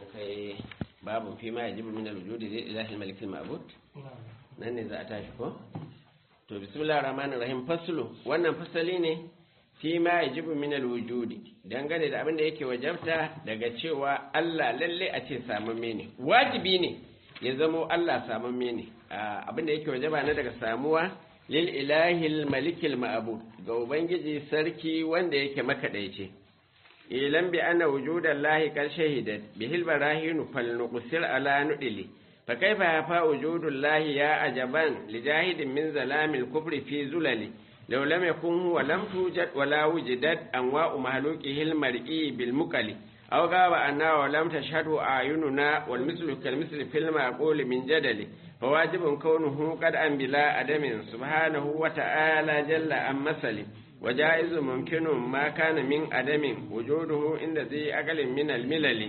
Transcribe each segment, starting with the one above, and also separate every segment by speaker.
Speaker 1: kai babu fi ma yajibu min al-wujudi li ilahi al-malik al-ma'bud nan ne za a tashi ko to bismillahir rahmanir rahim faslu wannan fasali ne fi ma yajibu min al-wujudi dangane da abin da yake wajabta daga cewa Allah lalle a ce samamme ne wajibi ne ya zamo Allah samamme ne abin da yake wajaba na daga samuwa lil ilahi al-malik al-ma'bud ga ubangiji sarki wanda yake makadaice ilan bi anna wujudan lahi kar shahidat bihil barahinu fal nuqsir ala nudili fa kaifa yafa wujudul lahi ya ajaban li jahidin min zalamil kufri fi zulali law lam yakun huwa lam tujad wala wujidat anwa'u mahluqihi al mar'i bil muqali aw gaba anna wa lam tashhadu ayununa wal mislu kal misli fil maqul min jadali فواجب كونه قد أن بلا أدم سبحانه وتعالى جل عن مثل وجائز ممكن ما كان من عدم وجوده عند ذي أقل من الملل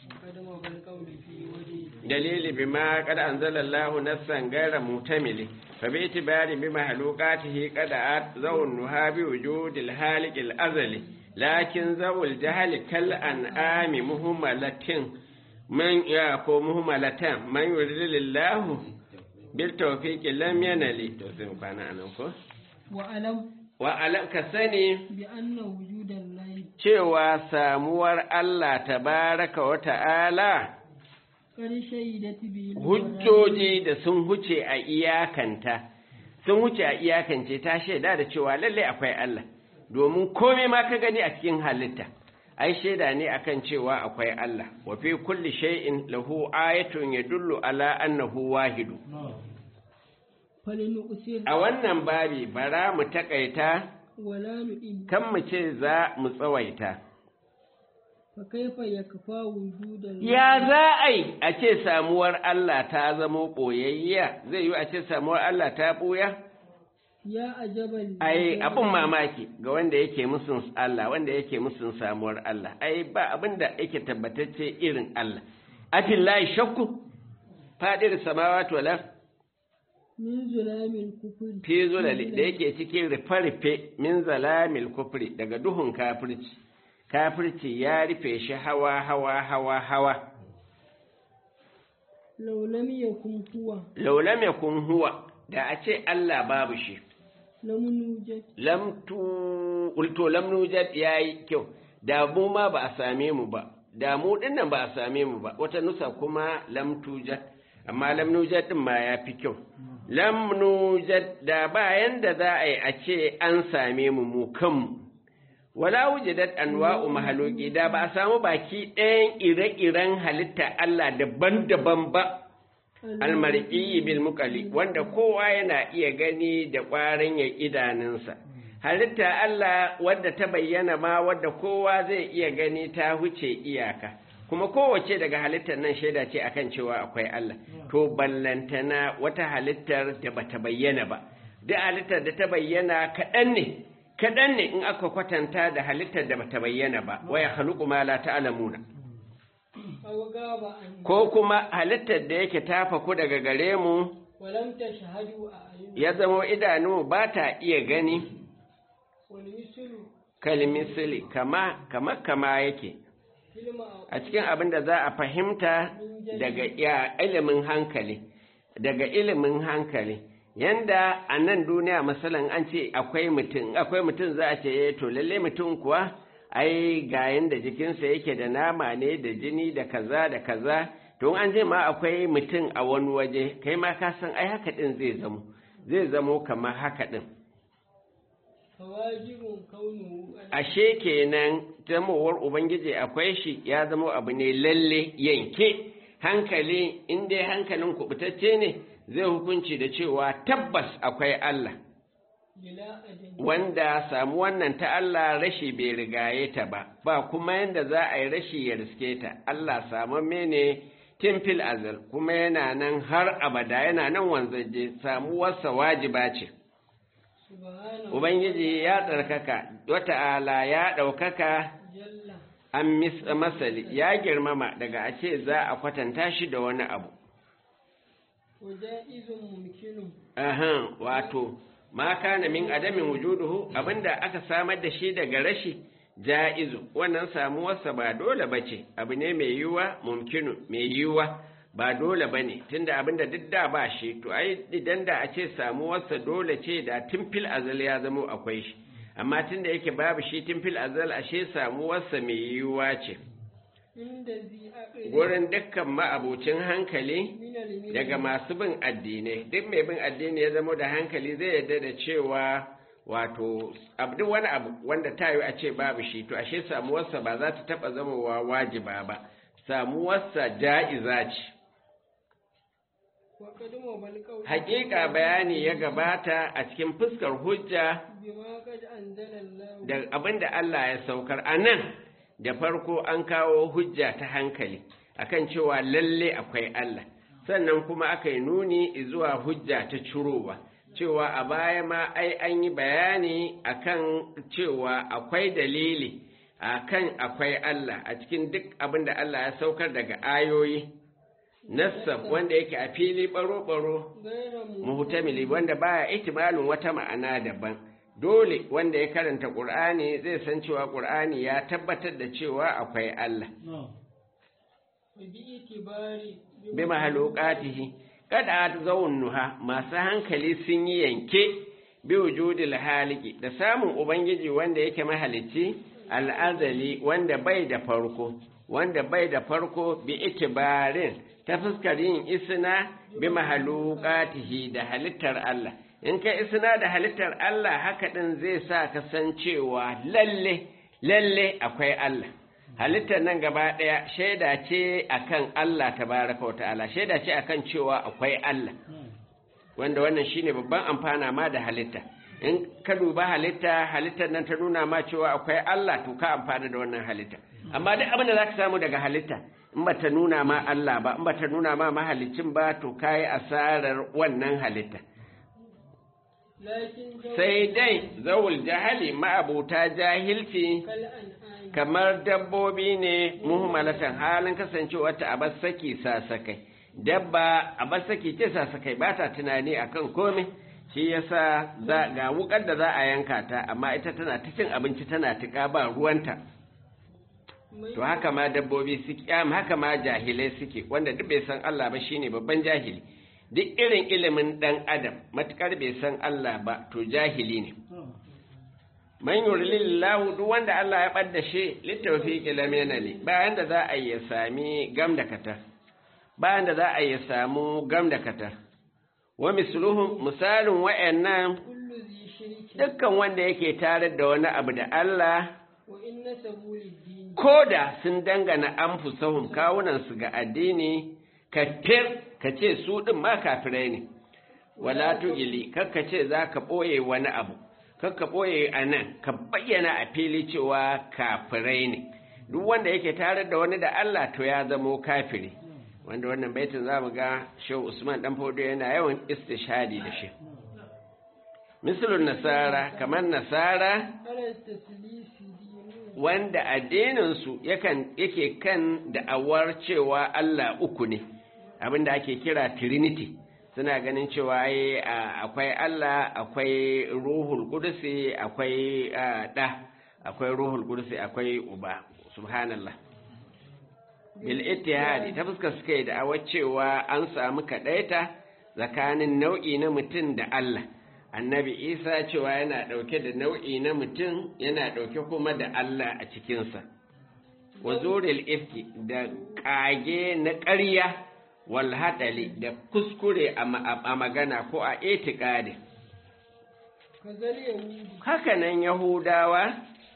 Speaker 1: دليل بما قد أنزل الله نصا غير مهتمل فباعتبار بمخلوقاته قد أت ذو النهى بوجود الهالك الأزلي لكن ذو الجهل كالأنعام مهملة من يأكو مهملة من يرد لله بالتوفيق لم ينل توفيق كان أنكو
Speaker 2: وألم
Speaker 1: wa'alam ka sani
Speaker 2: بأن وجود الله
Speaker 1: cewa samuwar Allah tabaraka wa ta'ala
Speaker 2: قد شهدت به
Speaker 1: hujjoji da sun huce a iyakanta, sun huce a iyakance ta shaida da cewa lallai akwai Allah, domin komai ma ka gani a cikin halitta, ai shaida ne akan cewa akwai Allah, wa fi kulli shay'in lahu ayatun yadullu ala annahu wahidu.
Speaker 2: فلنؤثر
Speaker 1: A wannan babi bara mu takaita
Speaker 2: ولا نئم
Speaker 1: kan mu ce za mu tsawaita.
Speaker 2: فكيف يكفى وجود الله
Speaker 1: Ya za a yi a ce samuwar Allah ta zamo ɓoyayya zai yi a ce samuwar Allah ta ɓoya?
Speaker 2: يا أجبا
Speaker 1: Ai, abin mamaki ga wanda yake musun Allah, wanda yake musun samuwar Allah, ai, ba abin da yake tabbatacce irin Allah. Afin layi shakku, faɗir samawa tolar,
Speaker 2: من ظلام الكفر
Speaker 1: fi zulali da yake cikin rufe-rufe min zalamil kufri daga duhun kafirci. Kafirci ya rufe shi hawa, hawa, hawa, hawa.
Speaker 2: لو لم يكن هو
Speaker 1: Laulam ya kun huwa, da a ce Allah babu shi.
Speaker 2: لم نوجد
Speaker 1: lam tu ulto lam nujad yayi kyau da mu ma ba a same mu ba da mu dinnan ba a same mu ba wata nusa kuma lam tujad amma lam nujad din ma ya fi kyau lam nujad da bayan da za a yi a ce an same mu mu kanmu wala wujidat anwa'u mahaloki da ba a samu baki ɗayan ire-iren halitta Allah daban-daban ba almar'i bil muqali wanda kowa yana iya gani da ƙwarin ya idanunsa halitta Allah wadda ta bayyana ma wadda kowa zai iya gani ta huce iyaka kuma kowace daga halittar nan shaida ce akan cewa akwai Allah to ballantana wata halittar da bata bayyana ba duk halittar da ta bayyana kaɗan ne kaɗan ne in aka kwatanta da halittar da bata bayyana ba waya khaluqu ma la ta'lamuna
Speaker 2: أو غاب عنه
Speaker 1: ko kuma halittar da yake tafaku daga gare mu
Speaker 2: ولم تشهدوا أعين
Speaker 1: ya zama idanu ba ta iya gani
Speaker 2: والمثل
Speaker 1: kalmisili kama kama kama yake
Speaker 2: فيلم
Speaker 1: a cikin abin da za a fahimta daga ya ilimin hankali daga ilimin hankali yanda a nan duniya masalan an ce akwai mutum akwai mutum za a ce eh to lalle mutum kuwa ai ga yanda jikinsa yake da nama ne da jini da kaza da kaza to an ce ma akwai mutum a wani waje kai ma ka san ai haka din zai zamo zai zamo kamar haka din
Speaker 2: فواجب كونه
Speaker 1: ashe kenan zamowar ubangiji akwai shi ya zama abu ne lalle yanke hankali in dai hankalin kubutacce ne zai hukunci da cewa tabbas akwai Allah
Speaker 2: بلا أدم
Speaker 1: wanda samu wannan ta Allah rashi bai rigaye ta ba ba kuma yanda za a yi rashi ya riske ta Allah samamme ne tun fil azal kuma yana nan har abada yana nan wanzaje samuwarsa wajiba ce
Speaker 2: سبحانه
Speaker 1: Ubangiji ya tsarkaka, wata'ala ya ɗaukaka
Speaker 2: جل
Speaker 1: an mis- masali, ya girmama daga a ce za a kwatanta shi da wani abu.
Speaker 2: وجائز ممكن
Speaker 1: Ahan, wato, ma kana min adamin wujuduhu abinda aka samar da shi daga rashi, ja'izu wannan samuwarsa ba dole bace abu ne mai yiwuwa mumkinu mai yiwuwa ba dole bane tunda abinda duk da ba shi to ai idan da a ce samuwarsa dole ce da timfil azal ya zamo akwai shi amma tunda yake babu shi timfil azal ashe samuwarsa mai yiwuwa ce
Speaker 2: inda zi aqli
Speaker 1: wurin dukkan ma'abucin hankali
Speaker 2: min al
Speaker 1: daga masu bin addinai duk mai bin addini ya zama da hankali zai yarda da cewa wato abu wani abu wanda ta yi a ce babu shi to ashe samuwarsa ba za ta taɓa zamowa wajiba ba samuwarsa ja'iza ce
Speaker 2: wa qadama bal qawl
Speaker 1: hakika bayani ya gabata a cikin fuskar hujja
Speaker 2: bima qad anzala Allah
Speaker 1: da abin da Allah ya saukar a nan da farko an kawo hujja ta hankali akan cewa lalle akwai Allah sannan kuma aka yi nuni zuwa hujja ta cirowa cewa a baya ma ai an yi bayani akan cewa akwai dalili akan akwai Allah a cikin duk abin da Allah ya saukar daga ayoyi nassab wanda yake a fili baro-baro
Speaker 2: gaira mu
Speaker 1: muhtamili wanda baya ihtimalin wata ma'ana daban dole wanda ya karanta qur'ani zai san cewa qur'ani ya tabbatar da cewa akwai Allah
Speaker 2: bi itibari
Speaker 1: bi mahalukatihi kada nuha masu hankali sun yi yanke bi wujudil haliki da samun ubangiji wanda yake mahalicci al'azali wanda bai da farko wanda bai da farko bi itibarin ta fuskar yin isna bi mahalukatihi da halittar Allah in ka isna da halittar Allah haka din zai sa ka san cewa lalle lalle akwai Allah halittar nan gaba ɗaya shaida ce akan Allah tabaraka wa ta'ala shaida ce akan cewa akwai Allah wanda wannan shine babban amfana ma da halitta in ka duba halitta halittar nan ta nuna ma cewa akwai Allah to ka amfana da wannan halitta amma duk abin da zaka samu daga halitta in ba ta nuna ma Allah ba in ba ta nuna ma mahalicin ba to kai asarar wannan halitta
Speaker 2: lakin
Speaker 1: sai dai zawul jahali ma'abuta jahilci
Speaker 2: kal an'am
Speaker 1: kamar dabbobi ne muhimmalatan halin kasancewa ta a saki sasakai dabba a saki ce sasakai ba ta tunani akan komai shi yasa za ga wukar da za a yanka ta amma ita tana ta cin abinci tana tuka ba ruwanta to haka ma dabbobi suke am haka ma jahilai suke wanda duk bai san Allah ba shine babban jahili duk irin ilimin dan adam matukar bai san Allah ba to jahili ne man yurilillahu duk wanda Allah ya ɓadda shi littawfiqi lam yanali bayan da za a yi ya sami gam da katar bayan da za a yi ya samu gam da katar wa misluhum misalin wa'annan
Speaker 2: kullu zi shirki
Speaker 1: dukkan wanda yake tare da wani abu da Allah
Speaker 2: wa inna sabuli dini
Speaker 1: ko da sun dangana anfusahum kawunan su ga addini kafir ka ce su din ma kafirai ne wala tugili kakka ce za ka ɓoye wani abu kakka ɓoye a nan ka bayyana a fili cewa kafirai ne duk wanda yake tare da wani da Allah to ya zamo kafiri wanda wannan baitin za mu ga shehu usman dan fodo yana yawan istishadi da shi misalin nasara kamar nasara
Speaker 2: ala taslisi dini
Speaker 1: wanda addininsu yakan yake kan da'awar cewa Allah uku ne abinda ake kira trinity suna ganin cewa ai, a- akwai Allah akwai ruhul kudusi akwai a, ɗa akwai ruhul kudusi akwai uba subhanallah bil ittihadi ta fuskar suka yi da'awar cewa an samu kaɗaita tsakanin nau'i na mutum da Allah annabi isa cewa yana ɗauke da nau'i na mutum yana ɗauke kuma da Allah a cikinsa wa zuril ifki da ƙage na ƙarya wal haɗali da kuskure a ma- a magana ko a etikadi
Speaker 2: kazal yahudi
Speaker 1: hakanan yahudawa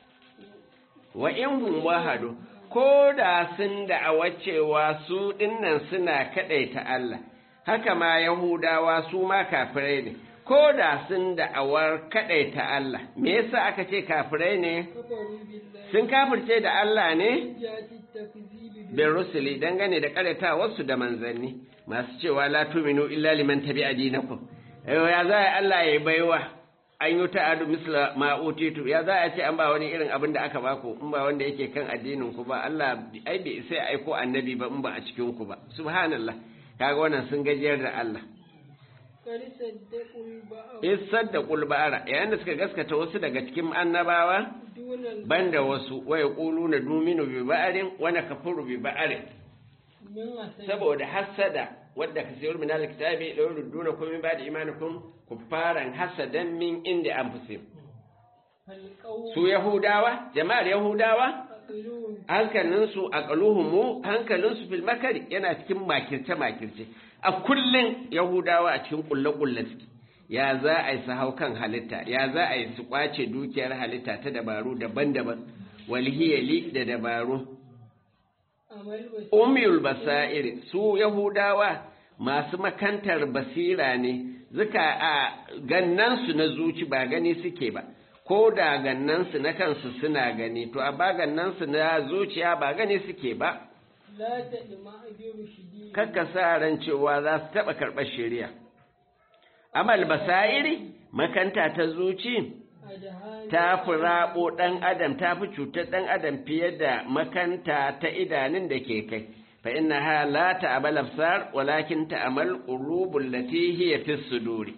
Speaker 1: wa in hum wahadu ko da sun da'awa cewa su dinnan suna kaɗaita Allah haka ma yahudawa su ma kafirai ne ko da sun da'awar kaɗaita Allah me yasa aka ce kafirai ne
Speaker 2: kafaru billahi
Speaker 1: sun kafirce da Allah ne
Speaker 2: jati takzibi bi
Speaker 1: bin rusuli dangane da karyatawarsu da manzanni masu cewa la tuminu illa liman tabi'a dinakum ayo ya za a Allah ya baiwa an yi ta'adu misla ma utitu ya za a ce an ba wani irin abin da aka baku in ba wanda yake kan addinin ku ba Allah ai bai sai aiko annabi ba in ba a cikin ku ba subhanallah kaga wannan sun gajiyar da Allah
Speaker 2: قد صدقوا البعض
Speaker 1: isar da kulbara yayin da suka gaskata wasu daga cikin annabawa
Speaker 2: دون البعض
Speaker 1: banda wasu waya ƙulu na duminu bi ba'arin wani kafuru bi ba'arin
Speaker 2: من حسد
Speaker 1: saboda hassada wadda ka sayar min alkitabi la yurduna kum min ba'di imanikum kuffaran hasadan min inda anfusihim
Speaker 2: فالقوم
Speaker 1: su yahudawa jama'ar yahudawa
Speaker 2: عقلون
Speaker 1: hankalinsu a ƙaluhumu hankalinsu fil makari yana cikin makirce makirce a kullum yahudawa a cikin ƙulle-ƙulle suke ya za a yi su hau kan halitta ya za a yi su ƙwace dukiyar halitta ta dabaru daban-daban walhiyali da dabaru
Speaker 2: عمل بس
Speaker 1: umiyul basairi su yahudawa masu makantar basira ne zuka a gannansu na zuci ba gani suke ba ko da gannansu na kansu suna gani to a ba gannansu na zuciya ba gani suke ba
Speaker 2: لا تدمع برشدي
Speaker 1: kakka sa ran cewa za su taɓa karɓar shari'a amal basairi makanta ta zuci
Speaker 2: أدهان
Speaker 1: ta fi raɓo ɗan adam ta fi cutar ɗan adam fiye da makanta ta idanun da ke kai fa inna ha la ta'amal absar walakin ta'amal qulubul lati hiya fi suduri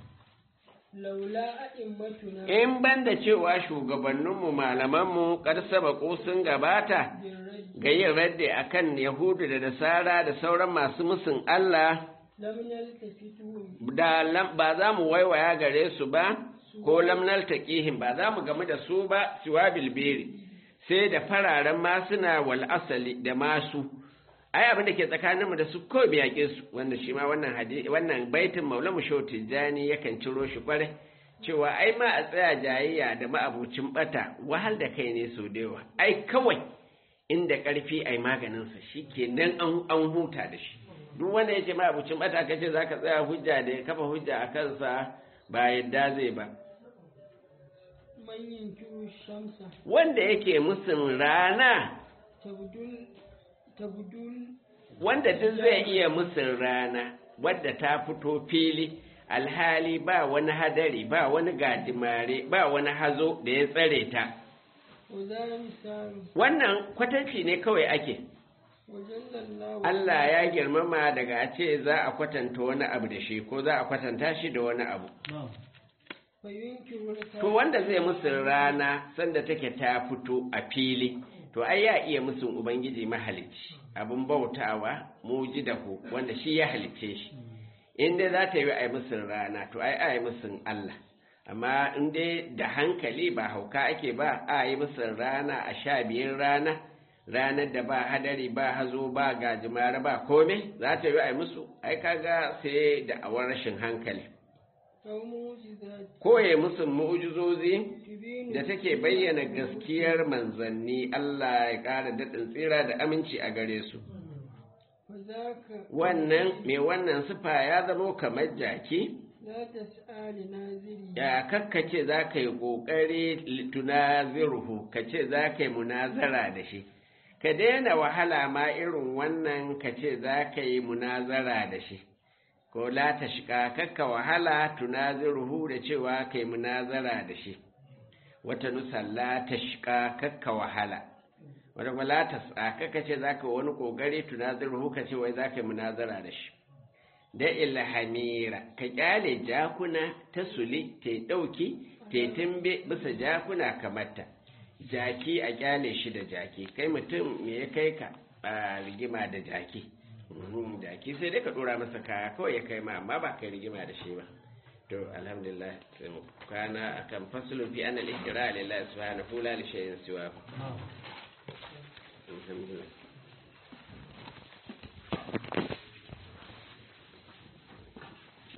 Speaker 2: laula a'immatuna
Speaker 1: in banda cewa shugabanninmu malamanmu kar sabako sun gabata
Speaker 2: birrajji
Speaker 1: ga yin radde akan yahudu da nasara da sauran masu musun Allah
Speaker 2: lam naltafitu
Speaker 1: da lam- ba za mu waiwaya gare su ba ko lamnal taqihim ba za mu gamu da su ba siwa bilbiri sai da fararen masuna wal asali da masu ai abin da ke tsakaninmu da su ko biyake su wanda shi ma wannan hadisi wannan baitin maulamu shau tijjani yakan ciro shi kwarai cewa ai ma a tsaya jayayya da ma'abucin bata wahal da kai ne sau da yawa ai kawai inda karfi ai maganinsa shi ke nan an an huta da shi duk wanda ya ce ma'abucin bata ka ce za ka tsaya hujja da ya kafa hujja a kansa ba yadda zai ba
Speaker 2: man yankiru shamsa
Speaker 1: wanda yake musun rana
Speaker 2: tabdul tabdul
Speaker 1: wanda duk zai iya musun rana wadda ta fito fili alhali ba wani hadari ba wani gajimare ba wani hazo da ya tsare ta
Speaker 2: wa za misalu
Speaker 1: wannan kwatanci ne kawai ake
Speaker 2: wajen lallahu
Speaker 1: Allah ya girmama daga a ce za a kwatanta wani abu da shi ko za a kwatanta shi da wani abu
Speaker 2: fa yunkiru
Speaker 1: to wanda zai musun rana sanda take ta fito a fili to ai ya iya musun ubangiji mahalicci abin bautawa mujidahu wanda shi ya halicce shi in dai za ta yi a yi musun rana to ai a yi musun Allah amma in dai da hankali ba hauka ake ba a yi musun rana a sha biyun rana ranar da ba hadari ba hazo ba gajimare ba kome za ta yi a yi musu ai kaga sai da awar rashin hankali
Speaker 2: aw mu'jizat
Speaker 1: koye musu mu'ujizozi
Speaker 2: tubinu
Speaker 1: da take bayyana gaskiyar manzanni Allah ya ƙara daɗin tsira da aminci a gare su
Speaker 2: fa zaka
Speaker 1: wannan mai wannan sifa ya zamo kamar jaki
Speaker 2: la tas'ali naziri
Speaker 1: ya kakkace za ka yi ƙoƙari tunazirhu ka ce za ka yi munazara da shi ka daina wahala ma irin wannan ka ce za ka yi munazara da shi ko la ta shiga kakka wahala tunaziruhu da cewa ka yi munazara da shi wata nusa la ta shiga kakka wahala wata kuma la ta sa kakka ce za ka yi wani ƙoƙari tunaziruhu ka ce wai za ka yi munazara da shi da ilhamira ka kyale jakuna ta suli ta ɗauki ta tumbe bisa jakuna kamata jaki a kyale shi da jaki kai mutum me ya kai ka a rigima da jaki Mhm, jaki sai dai ka ɗora masa kaya kawai ya kai ma amma ba kai rigima da shi ba to alhamdulillah sai mu kwana akan fasulun fi anal ihtira lillahi subhanahu la li shay'in siwa alhamdulillah